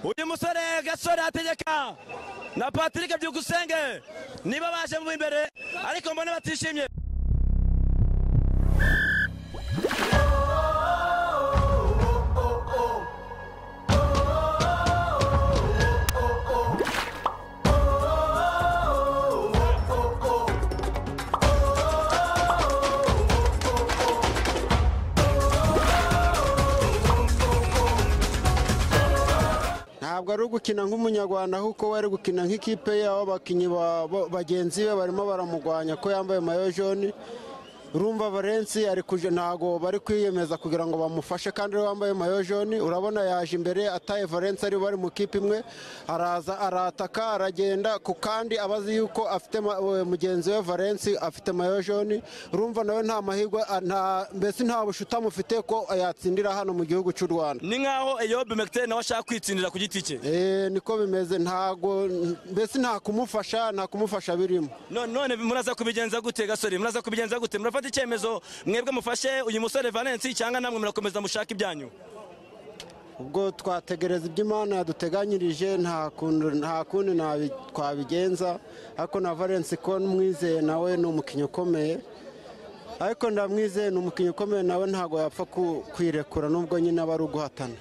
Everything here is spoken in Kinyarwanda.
uyu musore gasore ategeka na patrick byukusenge niba baje mu imbere ariko mbona batishimye ntabwo ari ugukina nk'umunyarwanda ahubwo we ari gukina nk'ikipe ye aho abakinnyi ba- ba- bagenzi be barimo baramugwanya ko yambaye mayo joni urumva valensi ari kuja ntabwo bari kwiyemeza kugira ngo bamufashe kandi we wambaye mayo joni urabona yaje imbere ataye valensi ari bari mu kipe imwe araza arataka aragenda ku kandi abazi yuko afite ma- we- mugenzi we valensi afite mayo joni urumva nawe nta mahirwe a- nta- mbese nta bushuti amufite ko yatsindira hano mu gihugu cy'u rwanda ni nkaho eyobe mekiteri nawe ashaka kwitsindira ku giti cye Eh, niko bimeze ntago mbese nta kumufasha nta kumufasha birimo none none muraza kubigenza gute gasore muraza kubigenza gute murafata icyemezo mwebwe mufashe uyu musore valensi cyangwa namwe murakomeza mushaka ibyanyu ubwo twategereza ibyo imana yaduteganyirije nta kuntu- nta kundi nabi- twabigenza ariko na valensi ko mwizeye nawe ni umukinnyi ukomeye ariko ndamwizeye ni umukinnyi ukomeye nawe ntago yapfa ku- kwirekura nubwo nyine aba ari uguhatana